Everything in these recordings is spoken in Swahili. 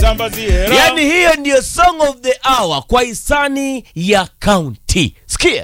nisambazie raha. Yaani hiyo ndiyo song of the hour kwa hisani ya county. Sikia.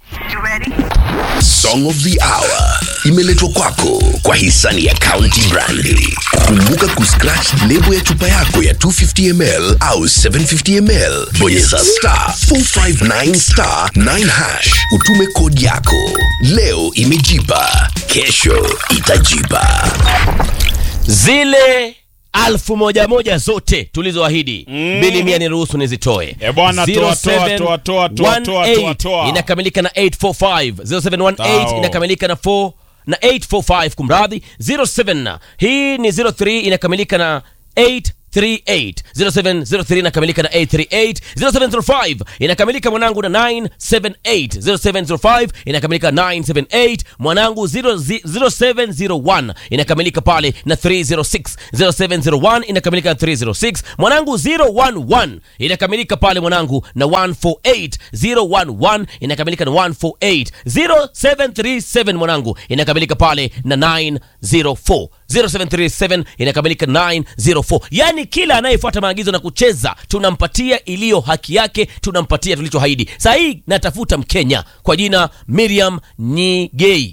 Song of the Hour imeletwa kwako kwa hisani ya County Brandi. Kumbuka kuscratch lebo ya chupa yako ya 250ml au 750ml, bonyeza star 459 star 9 hash, utume kodi yako. Leo imejipa, kesho itajipa. Zile alfu moja moja zote tulizoahidi mm. bili mia niruhusu nizitoe Eh, bwana, toa, toa, 0718 toa, toa, toa, toa, toa, toa. inakamilika na 845 0718 Tao. inakamilika na 4 na 845 kumradhi 07 hii ni 03 inakamilika na 838 0703 inakamilika na 838 0705 inakamilika mwanangu na 978 0705 inakamilika na 978 mwanangu 0 0701 inakamilika pale na 306 0701 inakamilika na 306 mwanangu 011 inakamilika pale mwanangu na 148 011 inakamilika na 148 0737 mwanangu inakamilika pale na 904 0737 inakamilika 904 yaani kila anayefuata maagizo na kucheza tunampatia iliyo haki yake tunampatia tulichohaidi saa hii natafuta mkenya kwa jina miriam nyigei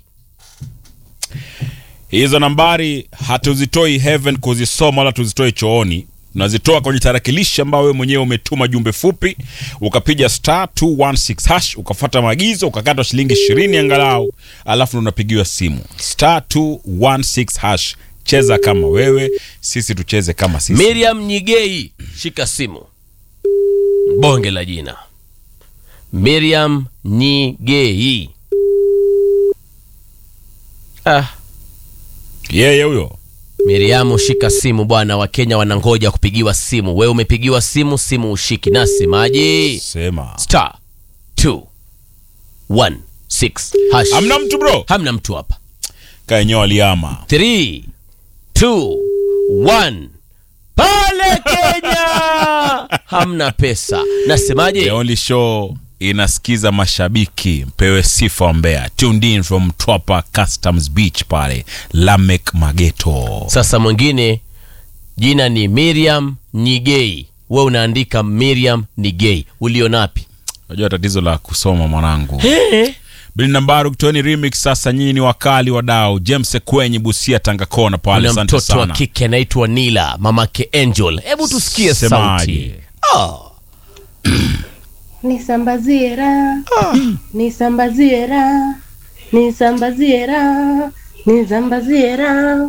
hizo nambari hatuzitoi heaven kuzisoma wala tuzitoi chooni unazitoa kwenye tarakilishi ambayo wewe mwenyewe umetuma jumbe fupi ukapiga star 216 hash ukafuata maagizo ukakatwa shilingi ishirini angalau alafu ndo unapigiwa simu star 216 hash cheza kama wewe sisi tucheze kama sisi miriam nyigei shika simu bonge la jina miriam nyigei ah. yeye huyo Miriamu, shika simu bwana, Wakenya wanangoja kupigiwa simu. Wewe umepigiwa simu, simu ushiki. Nasemaje? sema Star 216 hash. amna mtu bro Hamna mtu hapa. kaenyewe aliama 3 2 1 pale Kenya hamna pesa. Nasemaje? The only show inasikiza mashabiki mpewe sifa Mbeya. Tuned in from Twapa Customs Beach pale Lamek Mageto. Sasa mwingine jina ni Miriam Nyigei, we unaandika Miriam Nigei, ulionapi? Unajua tatizo la kusoma mwanangu. Bili Nambaru kutoeni remix sasa, nyinyi ni wakali wadau. James Kwenye Busia Tanga Kona pale, Kuna asante mtoto wa sana. kike anaitwa Nila, mamake Angel. Hebu tusikie Semaje? sauti. Nisambazie raha, nisambazie raha, nisambazie raha, nisambazie raha.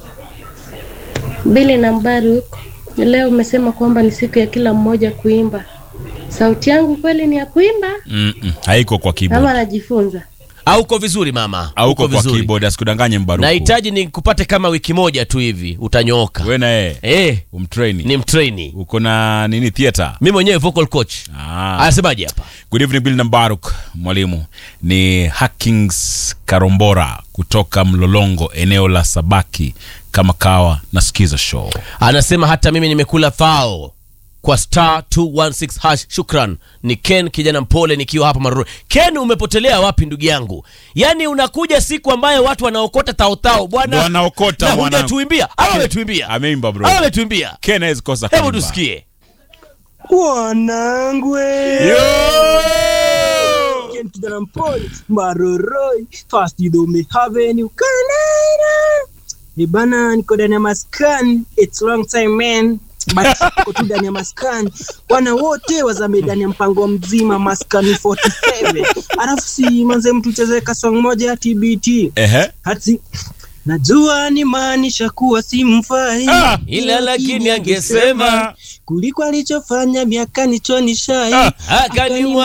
Bili na Mbaruk, leo umesema kwamba ni siku ya kila mmoja kuimba. Sauti yangu kweli ni ya kuimba Mm-mm, haiko kwa ama keyboard. najifunza? Au uko vizuri mama? Hauko Uko kwa vizuri. keyboard, asikudanganye Mbaruku. Nahitaji nikupate kama wiki moja tu hivi, utanyooka. Wewe na yeye Eh, umtrain. ni mtraini. Uko na nini theater? Mimi mwenyewe vocal coach. Ah. Anasemaje hapa? Good evening Bill Nambaruk, mwalimu. Ni Hackings Karombora kutoka Mlolongo, eneo la Sabaki, kama kawa nasikiza show. Anasema hata mimi nimekula fao kwa star 216 hash. Shukran. Ni Ken kijana mpole nikiwa hapa Maruru. Ken, umepotelea wapi ndugu yangu? Yaani unakuja siku ambayo watu wanaokota taotao bwana. Wanaokota, Na mwanangu. hujatuimbia. Au ametuimbia? Ameimba bro. Au ametuimbia? Ken hawezi kosa Hebu kuimba. tusikie. Wanangwe Yo! Ken kijana mpole maroroi fast do me have any ukanaira ni bana niko ndani ya maskani it's long time man but niko tu ndani ya maskani wana wote wazame ndani ya mpango mzima maskani 47 alafu si manze mtu cheze kasong moja ya tbt Ehe. hati najua ni maanisha kuwa simfai Ah! Ila lakini angesema kuliko alichofanya miaka nichonishai akaniwa